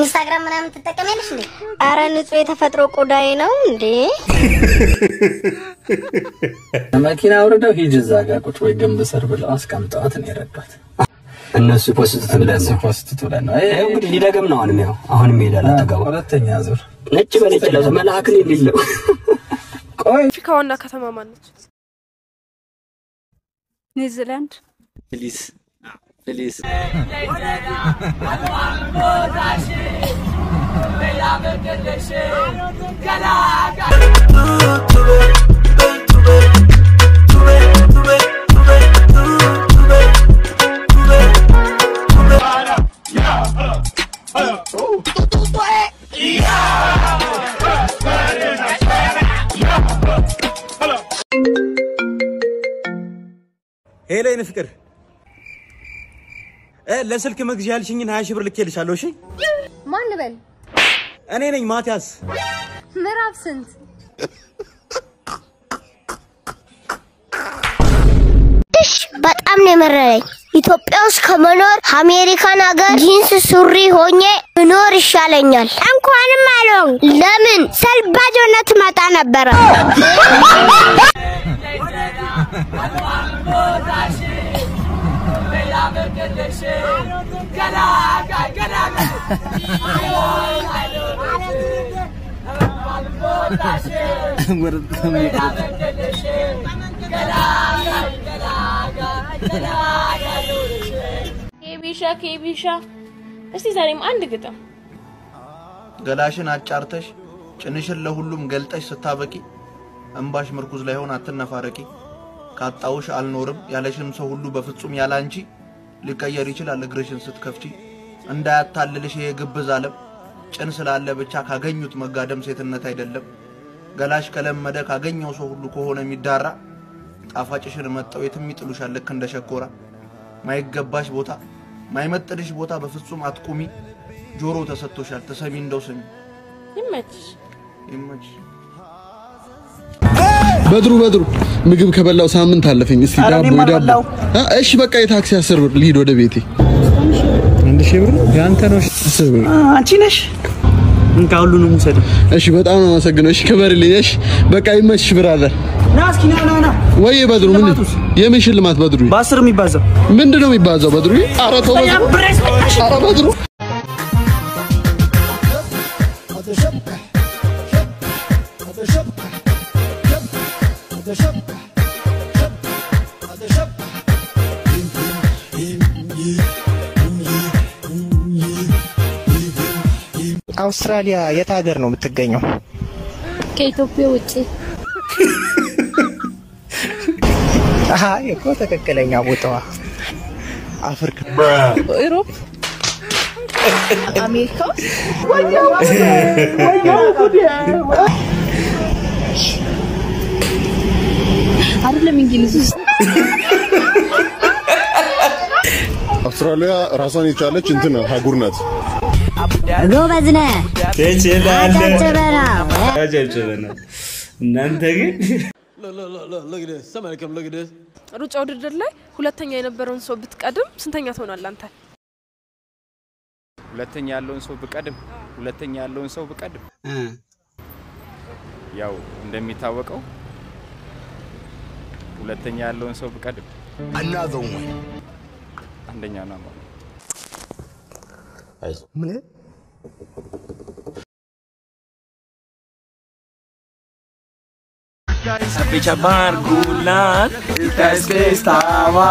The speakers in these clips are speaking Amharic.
ኢንስታግራም ምናምን ትጠቀሚያለሽ እንዴ? አረ ንጹህ የተፈጥሮ ቆዳዬ ነው እንዴ። መኪና አውርደው ሂጅ እዛ ጋር ቁጭ ወይ ግንብ ስር ብለው አስቀምጠዋት ነው የረዷት። እነሱ ፖስት ብለን ነው ፖስት ብለን ነው ይኸው እንግዲህ ሊደገም ነው። አሁንም ያው አሁንም ይሄዳል አጠገቡ ሁለተኛ ዙር ነጭ በነጭ ለብሶ መልአክን የሌለው አፍሪካ ዋና ከተማ ማነች? ኒውዚላንድ። ፕሊዝ ፕሊዝ ሄሎ የኔ ፍቅር እ ለስልክ መግዣ ያልሽኝን ሀያ ሺህ ብር ልኬልሻለሁ። እሺ ማን ልበል? እኔ ነኝ ማቲያስ። ምዕራፍ ስንት? እሽ በጣም ነው የመረረኝ። ኢትዮጵያ ውስጥ ከመኖር አሜሪካን ሀገር ጂንስ ሱሪ ሆኜ ብኖር ይሻለኛል። እንኳንም አለው። ለምን ሰልባጅ ሆነ ትመጣ ነበረ። ኬቢሻ ኬቢሻ፣ እስቲ ዛሬም አንድ ግጥም ገላሽን አጫርተሽ ጭንሽን ለሁሉም ገልጠሽ ስታበቂ እንባሽ ምርኩዝ ላይ ሆን አትነፋረቂ። ካጣውሽ አልኖርም ያለሽም ሰው ሁሉ በፍጹም ያለ አንቺ ሊቀየር ይችላል እግርሽን ስትከፍቺ። እንዳያታልልሽ ይሄ ግብዝ ዓለም ጭን ስላለ ብቻ ካገኙት መጋደም ሴትነት አይደለም። ገላሽ ከለመደ ካገኘው ሰው ሁሉ ከሆነ የሚዳራ ጣፋጭሽን መጠው የትም ይጥሉሻል ልክ እንደ ሸኮራ። ማይገባሽ ቦታ ማይመጥንሽ ቦታ በፍጹም አትቁሚ። ጆሮ ተሰጥቶሻል ተሰሚ እንደው ስሚ። ይመችሽ። ይመችሽ። በድሩ በድሩ ምግብ ከበላው ሳምንት አለፈኝ። እስቲ ኧረ ዳቦ እኔም ዳቦ አልበላው። አ፣ እሺ በቃ የታክሲ አስር ብር ልሂድ ወደ ቤቴ። አንድ ሺህ ብር የአንተ ነው። አስር ብር አንቺ ነሽ እንካ ሁሉንም ውሰድ። እሺ፣ በጣም ነው አመሰግነው። እሺ ክበርልኝ። እሺ በቃ ይመችሽ ብራዘር። ና እስኪ ና ና ና። ወይ በድሩ ምን የምን ሽልማት በድሩ? በአስር የሚባዛው ምንድን ነው የሚባዛው በድሩ? ኧረ ተው በድሩ። ኧረ በድሩ አውስትራሊያ የት ሀገር ነው የምትገኘው? ከኢትዮጵያ ውጪ አሀ እኮ ትክክለኛ ቦታዋ አፍሪካ። ኢሮፕ፣ አሜሪካ አይደለም እንግሊዝ ውስጥ አውስትራሊያ ራሷን የቻለች እንትን ሀጉር ናት። ጎበዝ ነህ። አጨብጭበና። አጨብጭበናል። እናንተ ግን ሩጫ ውድድር ላይ ሁለተኛ የነበረውን ሰው ብትቀድም ስንተኛ ትሆናለህ አንተ? ሁለተኛ ያለውን ሰው ብቀድም ሁለተኛ ያለውን ሰው ብቀድም ያው እንደሚታወቀው ሁለተኛ ያለውን ሰው ብቀድም አንደኛ ነው ማለት ምን Sappici a Bargulan, il test che stava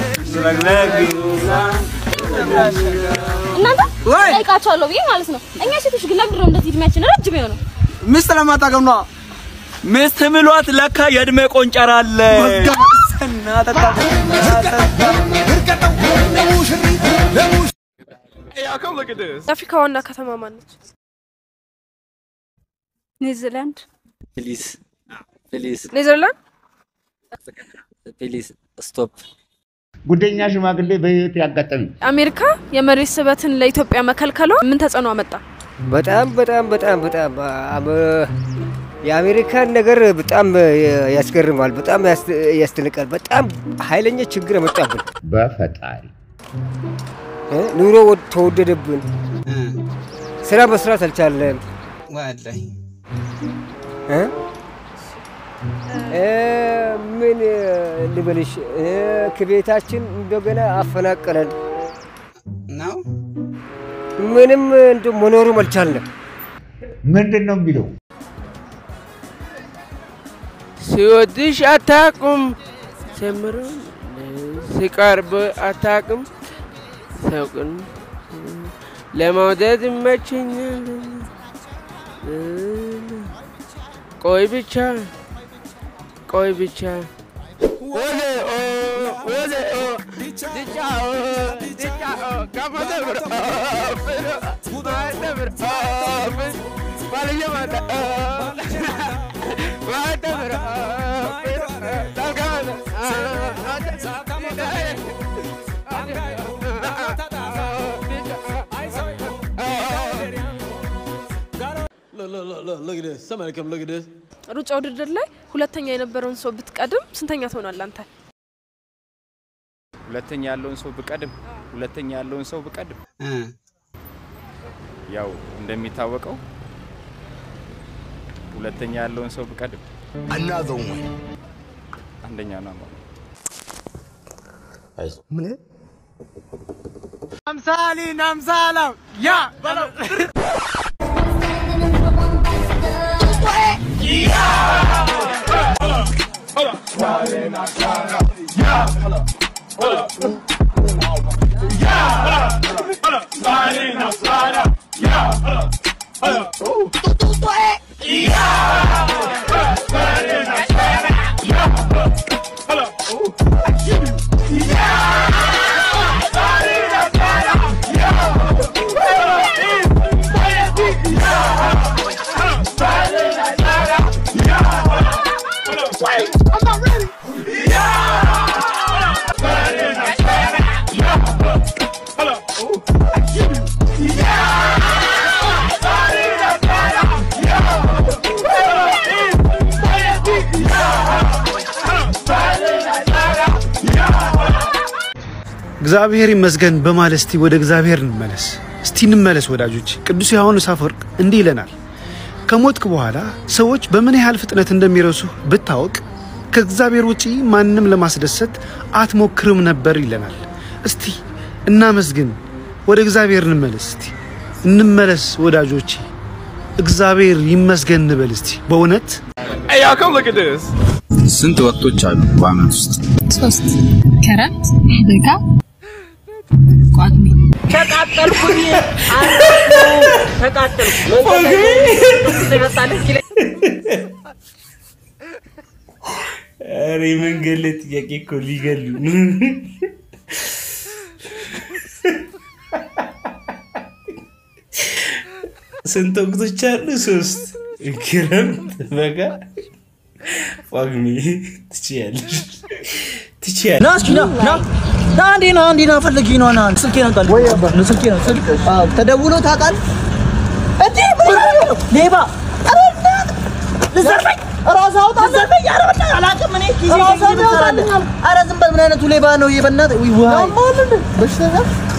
እናንተ ጠይቃቸዋለሁ ብዬ ማለት ነው። እኛ ሴቶች ግን ለምንድን ነው እንደዚህ እድሜያችን ረጅም የሆነው? ሚስት ለማታገም ነዋ። ሚስት ምሏት ለካ የእድሜ ቆንጨራ አለ። የአፍሪካ ዋና ከተማ ማነች? ኒውዚላንድ። ፕሊዝ ፕሊዝ ኔዘርላንድ። ፕሊዝ ስቶፕ። ጉደኛ ሽማግሌ በህይወት ያጋጠሚ አሜሪካ የመሬት ስበትን ለኢትዮጵያ መከልከሏ ምን ተጽዕኖ አመጣ? በጣም በጣም በጣም በጣም አመ- የአሜሪካን ነገር በጣም ያስገርማል፣ በጣም ያስ- ያስደንቃል። በጣም ኃይለኛ ችግር መጣብን። በፈጣሪ እ? ኑሮ ወድ- ተወደደብን፣ ስራ መስራት አልቻለም። ወላሂ እ? እ፣ ምን እ፣ ልበልሽ እ፣ ከቤታችን እንደገና አፈናቀለን ነው። ምንም እንደ መኖሩም አልቻልንም። ምንድን ነው የሚለው? ሲወድሽ አታቁም ጀምሮ ሲቀርብ አታቅም ሰውቅን ለመውደድ ይመቸኛል። ቆይ ብቻ ቆይ ብቻ ወደ ኦ ወደ ኦ ድጫኦ ድጫኦ ከመደብር ፍሮ ማደብር ፍሮ ባልየማዳ ማደብር ፍሮ ታልካመደ ሩጫ ውድድር ላይ ሁለተኛ የነበረውን ሰው ብትቀድም ስንተኛ ትሆናለህ አንተ? ሁለተኛ ያለውን ሰው ብቀድም ሁለተኛ ያለውን ሰው ብቀድም ያው እንደሚታወቀው ሁለተኛ ያለውን ሰው ብቀድም አንደኛ ነው ማለት ነው። ምን አምሳሊን አምሳላም ያ በለው እግዚአብሔር ይመስገን በማለት እስቲ ወደ እግዚአብሔር እንመለስ። እስቲ እንመለስ ወዳጆች። ቅዱስ ዮሐንስ አፈወርቅ እንዲህ ይለናል፣ ከሞትክ በኋላ ሰዎች በምን ያህል ፍጥነት እንደሚረሱ ብታወቅ ከእግዚአብሔር ውጪ ማንም ለማስደሰት አትሞክርም ነበር ይለናል። እስቲ እናመስግን፣ ወደ እግዚአብሔር እንመለስ። እስቲ እንመለስ ወዳጆቼ፣ እግዚአብሔር ይመስገን እንበል እስቲ በእውነት Hey, y'all, come look at this. ስንት ወቅቶች አሉ በአመት ውስጥ? ሶስት ክረምት፣ በጋ፣ ቋግሜ። ተቃጠልኩኝ ተቃጠልኩ ኧረ የመንገድ ላይ ጥያቄ እኮ ሊገሉ ስንት ወቅቶች አሉ? ሶስት ክረምት፣ በጋ፣ ጳጉሜ። ትችያለሽ ትችያለሽ። ና እስኪ ና ና ና አንዴ ና አንዴ ና ፈልጊ ነው ና ስልኬን አንጣል ወይ አባ ነው ስልኬ ነው ስልክ አዎ ተደውሎ ታውቃል እንዴ ሌባ ኧረ እናት ልዘርፈኝ ራስህ አውጣ ልዘርፈኝ ኧረ በእናትህ አላውቅም እኔ ጊዜ ራስህ ትሰራለህ ኧረ ዝም በል ምን አይነቱ ሌባ ነው ይሄ በእናትህ ውይ ዋይ በሽተኛ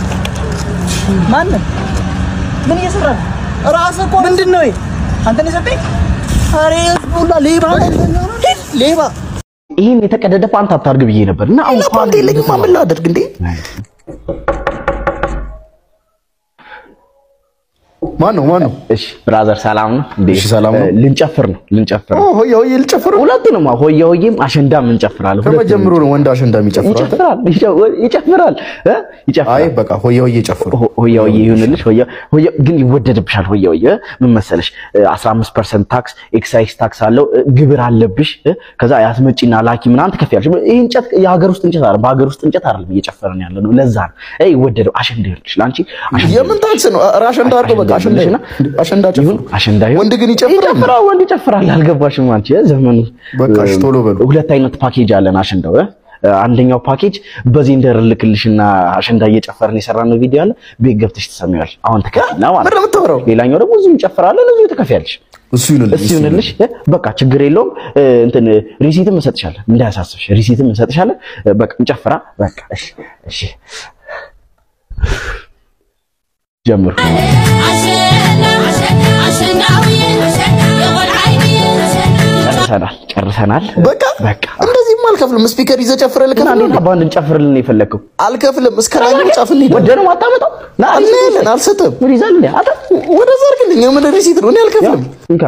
ማነህ ምን እየሰራ ነው ራስህ እኮ ምንድን ነው ይሄ አንተን የሰጠኝ ኧረ ሁላ ሌባ ሌባ ይህን የተቀደደ ፓንት አታርግ ብዬ ነበር እና አሁን ፓንት የለኝም ምን ላደርግ እንዴ ማን ነው ማን ነው? እሺ ብራዘር ሰላም ነው እንዴ? እሺ ሰላም ነው። ልንጨፍር ነው ልንጨፍር ነው። ኦ ሆየ ሆየ ልጨፍር ነው። ሁለቱንም አዎ፣ ሆየ ሆየም አሸንዳም እንጨፍራለን። ሁለቱንም ከመጀመሩ ነው ወንድ አሸንዳ የሚጨፍረው። ይጨፍራል ይጨ- ይጨፍራል እ? ይጨፍራል። አይ በቃ ሆየ ሆየ ጨፍሩ። ሆየ ሆየ ይሁንልሽ። ሆየ ሆየ ግን ይወደድብሻል። ሆየ ሆየ ምን መሰለሽ እ፣ 15% ታክስ ኤክሳይዝ ታክስ አለው እ፣ ግብር አለብሽ እ፣ ከዛ ያስመጪና ላኪ ምናምን ትከፍያለሽ። ይህ እንጨት የሀገር ውስጥ እንጨት አይደለም፣ በሀገር ውስጥ እንጨት አይደለም እየጨፈርን ያለ ነው። ለዛ ነው እ፣ ይወደደው። አሸንዳ ይሁንልሽ ለአንቺ አሸንዳ የምን ታክስ ነው? ኧረ አሸንዳ አድርገው በቃ አሸንዳ ይሁን። አሸንዳ ጨፍሩ። አሸንዳ ይሁን። ወንድ ግን ይጨፍራል። ይጨፍራል፣ ወንድ ይጨፍራል። አልገባሽም አንቺ እ፣ ዘመኑ በቃ እሺ፣ ቶሎ በሉ። ሁለት አይነት ፓኬጅ አለን አሸንዳው እ። አንደኛው ፓኬጅ በዜንደር ልክልሽና አሸንዳ እየጨፈርን የሰራነው ቪዲዮ አለ። ቤት ገብተሽ ትሰሚዋለሽ። አሁን ትከፍይና ማለት ነው። ሌላኛው ደግሞ እዚሁ እንጨፍራለን፣ እዚሁ ትከፍያለሽ። እሱ ይሁንልሽ፣ እሱ ይሁንልሽ። እ፣ በቃ ችግር የለውም። እ፣ እንትን ሪሲትም እንሰጥሻለን፣ እንዳያሳስብሽ። ሪሲትም እንሰጥሻለን። እ፣ በቃ እንጨፍራ። በቃ እሺ፣ እሺ ጀምሩ። ጨርሰናል ጨርሰናል። በቃ በቃ እንደዚህም አልከፍልም። ስፒከር ይዘህ ጨፍረህ ልከፍል እና ባንድ እንጨፍርልን ነው የፈለግከው? አልከፍልም። እስከ ላይ ጫፍልኝ። ወደህ ነው የማታመጣው? ና አለን አልሰጥም። ምን ይዛል እንዴ? አታ ወደዛ አድርግልኝ። የምን ሪሲት ነው? እኔ አልከፍልም። እንካ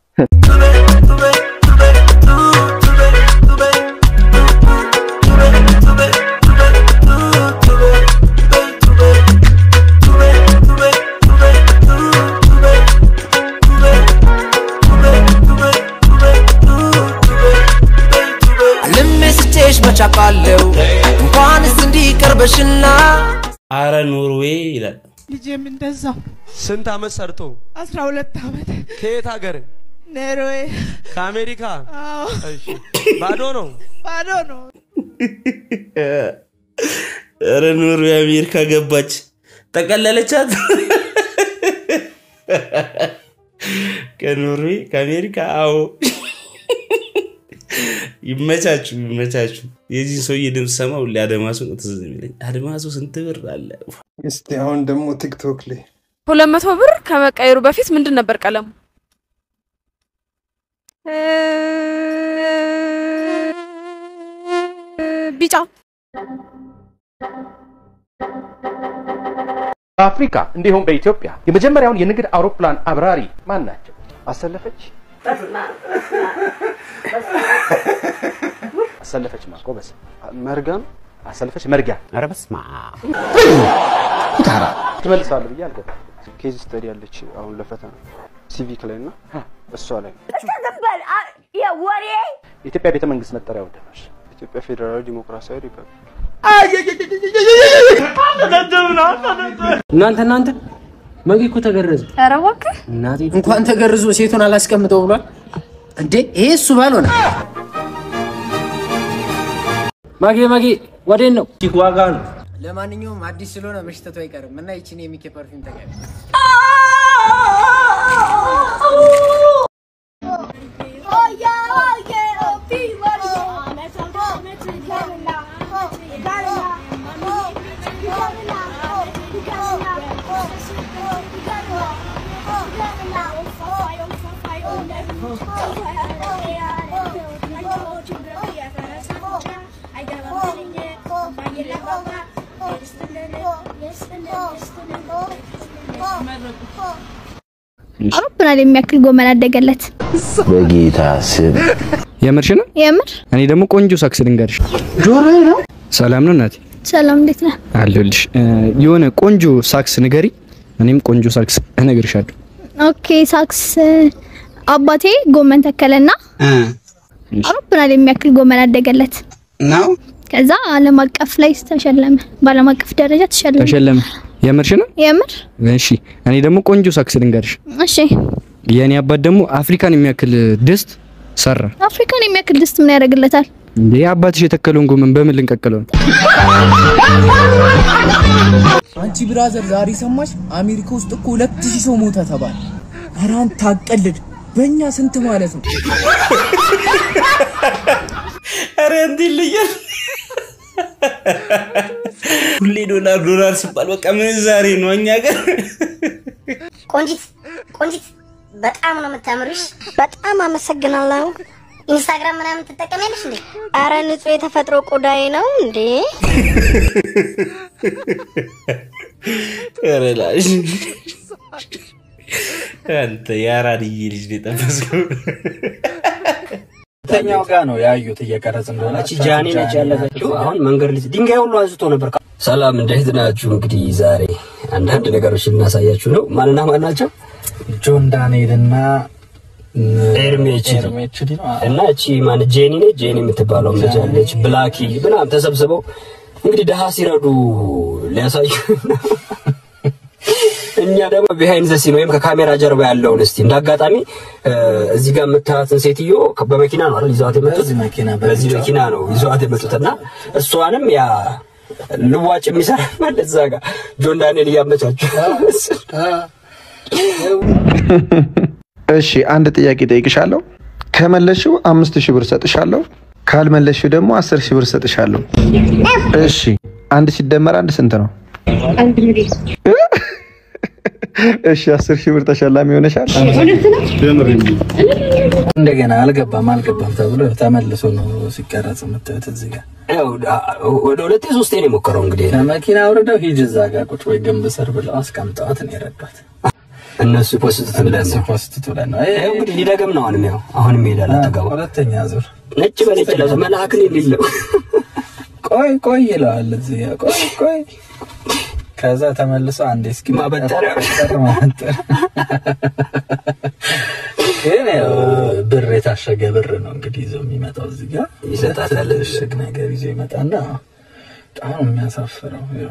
ልሜስቼሽ መቻቃለው እንኳንስ እንዲቀርበሽና አረ ኖርዌይ ይላል። ልጄም እንደዛው ስንት አመት ሰርቶ? አስራ ሁለት ዓመት ከየት ሀገር? ኖርዌይ። ከአሜሪካ? አዎ እሺ። ባዶ ነው? ባዶ ነው። አረ ኖርዌይ አሜሪካ ገባች፣ ጠቀለለቻት። ከኖርዌይ ከአሜሪካ አዎ። ይመቻችሁ ይመቻችሁ። የዚህ ሰውዬ ድምፅ ሰማ ሁሌ አድማሱ ነው ትዝ የሚለኝ። አድማሱ ስንት ብር አለ? እስቲ አሁን ደግሞ ቲክቶክ ላይ ሁለት መቶ ብር ከመቀየሩ በፊት ምንድን ነበር ቀለሙ? ቢጫ። በአፍሪካ እንዲሁም በኢትዮጵያ የመጀመሪያውን የንግድ አውሮፕላን አብራሪ ማን ናቸው? አሰለፈች አሰለፈች ማቆበስ መርጋም አሰለፈች መርጊያ። ኧረ በስመ አብ ኩታራ ትመልሳለህ ብዬ አልገባም። ኬዝ ስተዲ ያለች አሁን ለፈተና ሲቪክ ላይ እና እሷ ላይ ነው። ወሬ የኢትዮጵያ ቤተ መንግስት መጠሪያ ምንድን ነው? ኢትዮጵያ ፌዴራላዊ ዲሞክራሲያዊ ሪፐብሊክ እናንተ እናንተ መጌ እኮ ተገረዘ። ኧረ እባክህ እናቴ እንኳን ተገርዞ ሴቱን አላስቀምጠው ብሏል እንዴ! ይሄ እሱ ባልሆነ ማጌ ማጌ ወዴን ነው ዋጋ ነው። ለማንኛውም አዲስ ስለሆነ መሽተቱ አይቀርም እና ይችን የሚኬ ፐርፊውም ተቀበል። አውሮፕላን የሚያክል ጎመን አደገለት። በጌታ ስም የምርሽ ነው? የምር እኔ ደግሞ ቆንጆ ሳክስ ልንገርሽ። ጆሮ ነው። ሰላም ነው እናቴ? ሰላም፣ እንዴት ነህ? አለሁልሽ። እ፣ የሆነ ቆንጆ ሳክስ ንገሪ፣ እኔም ቆንጆ ሳክስ እነግርሻለሁ። ኦኬ፣ ሳክስ አባቴ ጎመን ተከለና አውሮፕላን የሚያክል ጎመን አደገለት ነው። ከዛ ዓለም አቀፍ ላይ ተሸለመ። በዓለም አቀፍ ደረጃ ተሸለመ። ተሸለመ። የምርሽ ነው? የምር እሺ። እኔ ደግሞ ቆንጆ ሳክስ ልንገርሽ። እሺ። የእኔ አባት ደግሞ አፍሪካን የሚያክል ድስት ሰራ። አፍሪካን የሚያክል ድስት ምን ያደርግለታል? እንዴ አባትሽ የተከለውን ጎመን በምን ልንቀቅለው ነው? አንቺ ብራዘር ዛሬ ሰማሽ? አሜሪካ ውስጥ እኮ ሁለት ሺህ ሰው ሞተ ተባለ። ኧረ አንተ አትቀልድ። በእኛ ስንት ማለት ነው? ኧረ እንዲህ ልያል ሁሌ ዶላር ዶላር ሲባል በቃ ምንዛሬ ነው እኛ ጋር። ቆንጂት ቆንጂት በጣም ነው የምታምርሽ። በጣም አመሰግናለሁ። ኢንስታግራም ምናምን ትጠቀሚያለሽ እንዴ? አረ ንጹህ የተፈጥሮ ቆዳዬ ነው እንዴ። ኧረ ላሽ አንተ የአራድዬ ልጅ ነው የጠበስከው። ሁለተኛው ጋር ነው ያዩት እየቀረጽ እንደሆነ እቺ ጃኒ ነች ያለፈችው። አሁን መንገድ ልጅ ድንጋይ ሁሉ አንስቶ ነበር። ሰላም እንዴት ናችሁ? እንግዲህ ዛሬ አንዳንድ ነገሮች ልናሳያችሁ ነው። ማንና ማን ናቸው? ጆን ዳንኤል እና ኤርሜች እና እቺ ማን ጄኒ ነች። ጄኒ የምትባለው ልጅ አለች። ብላኪ ምናምን ተሰብስበው እንግዲህ ድሃ ሲረዱ ሊያሳዩ እኛ ደግሞ ቢሃይንድ ዘ ሲን ወይም ከካሜራ ጀርባ ያለውን እስቲ እንዳጋጣሚ እዚህ ጋር የምታያትን ሴትዮ በመኪና ነው አይደል ይዘዋት የመጡት? በዚህ መኪና ነው ይዘዋት የመጡትና እሷንም ያ ልዋጭ የሚሰራ ማለት እዛ ጋር ጆን ዳንኤል እያመቻቸው እሺ አንድ ጥያቄ ጠይቅሻለሁ። ከመለሽው አምስት ሺህ ብር ሰጥሻለሁ። ካልመለሽው ደግሞ አስር ሺህ ብር ሰጥሻለሁ። እሺ አንድ ሲደመር አንድ ስንት ነው? አንድ ሚሊዮን እሺ አስር ሺህ ብር ተሸላሚ ሆነሻል። እንደገና አልገባም አልገባም ተብሎ ተመልሶ ነው ሲቀረጽ የምታዩት እዚህ ጋር ያው ወደ ሁለቴ ሶስቴ ነው የሞከረው እንግዲህ ከመኪና አውርደው ሂጅ እዛ ጋር ቁጭ ወይ ግንብ ስር ብለው አስቀምጠዋት ነው የረዷት። እነሱ ፖስት ብለን ነው ፖስት ብለን ነው ይኸው እንግዲህ ሊደግም ነው አሁንም ያው አሁንም ይሄዳል አጠገቡ ሁለተኛ ዙር ነጭ በነጭ ለብሶ መልአክን የሌለው ቆይ ቆይ ይለዋል እዚህ ጋር ቆይ ቆይ ከዛ ተመልሶ አንዴ እስኪ ማበጠሪያ ማበጠሪያ ግን ያው ብር የታሸገ ብር ነው እንግዲህ ይዞ የሚመጣው እዚህ ጋር ይሰጣታል። እሽግ ነገር ይዞ ይመጣና በጣም ነው የሚያሳፍረው። ያው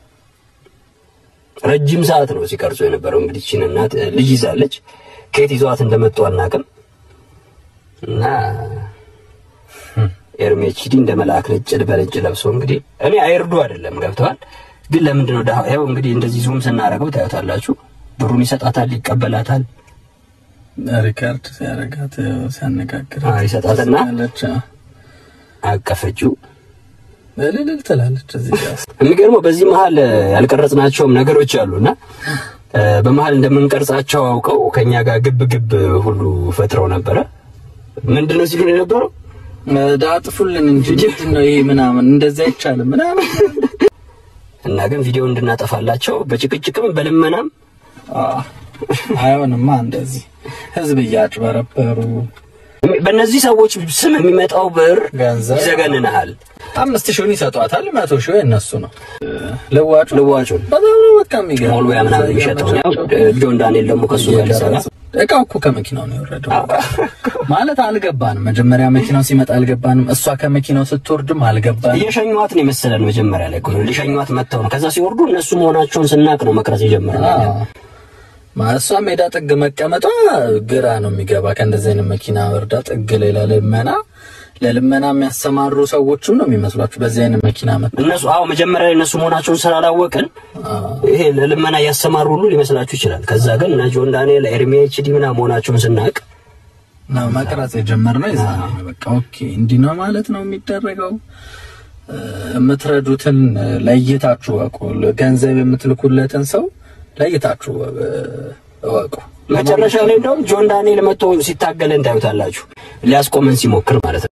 ረጅም ሰዓት ነው ሲቀርጹ የነበረው። እንግዲህ ይህችን እናት ልጅ ይዛለች። ከየት ይዘዋት እንደመጡ አናውቅም። እና ኤርሜችዲ እንደ መልአክ ነጭ በነጭ ለብሶ እንግዲህ እኔ አይርዱ አይደለም ገብተዋል። ግን ለምንድን ነው ደሃ ያው እንግዲህ እንደዚህ ዙም ስናደርገው ታዩታላችሁ። ብሩን ይሰጣታል፣ ይቀበላታል። ሪካርድ ሲያረጋት ሲያነጋግራት ይሰጣትና ያለች አቀፈችው። እልል ትላለች እዚህ ጋር የሚገርመው በዚህ መሀል ያልቀረጽናቸውም ነገሮች አሉና በመሀል እንደምንቀርጻቸው አውቀው ከኛ ጋር ግብ ግብ ሁሉ ፈጥረው ነበረ። ምንድን ነው ሲሉን የነበረው ዳጥፉልን እንጂ ምንድን ነው ይሄ ምናምን እንደዚህ አይቻልም ምናምን እና ግን ቪዲዮ እንድናጠፋላቸው በጭቅጭቅም በልመናም አይሆንማ እንደዚህ ህዝብ እያጭበረበሩ በእነዚህ ሰዎች ስም የሚመጣው ብር ገንዘብ ይዘገንንሃል። አምስት ሺውን ይሰጧታል፣ መቶ ሺው የእነሱ ነው። ልዋጩ ልዋጩን በጣም ነው በቃ የሚገርም ሞልዌያ ምናምን የሚሸጠው ያው ጆን ዳንኤል ደግሞ ከሱ ጋር ሊሰራ እቃው እኮ ከመኪናው ነው የወረደው። ማለት አልገባንም። መጀመሪያ መኪናው ሲመጣ አልገባንም። እሷ ከመኪናው ስትወርድም አልገባንም። እየሸኟት ነው የመሰለን መጀመሪያ ላይ እኮ ነው ሊሸኟት መጥተው ነው። ከዛ ሲወርዱ እነሱ መሆናቸውን ስናቅ ነው መቅረጽ የጀመርነው። እሷ ሜዳ ጥግ መቀመጧ ግራ ነው የሚገባ። ከእንደዚህ አይነት መኪና ወርዳ ጥግ ላይ ለልመና ለልመና የሚያሰማሩ ሰዎችም ነው የሚመስሏችሁ በዚህ አይነት መኪና መ እነሱ አዎ መጀመሪያ ላይ እነሱ መሆናቸውን ስላላወቅን ይሄ ለልመና እያሰማሩ ሁሉ ሊመስላችሁ ይችላል። ከዛ ግን እነ ጆን ዳንኤል ኤርሚ ኤችዲ ምናምን መሆናቸውን ስናቅ ነው መቅረጽ የጀመርነው። የዛኔ ነው በቃ ኦኬ እንዲህ ነው ማለት ነው የሚደረገው። የምትረዱትን ለይታችሁ እወቁ። ገንዘብ የምትልኩለትን ሰው ለይታችሁ እወቁ። መጨረሻ ላይ እንደውም ጆን ዳንኤል መጥቶ ሲታገለን ታዩታላችሁ። ሊያስቆመን ሲሞክር ማለት ነው።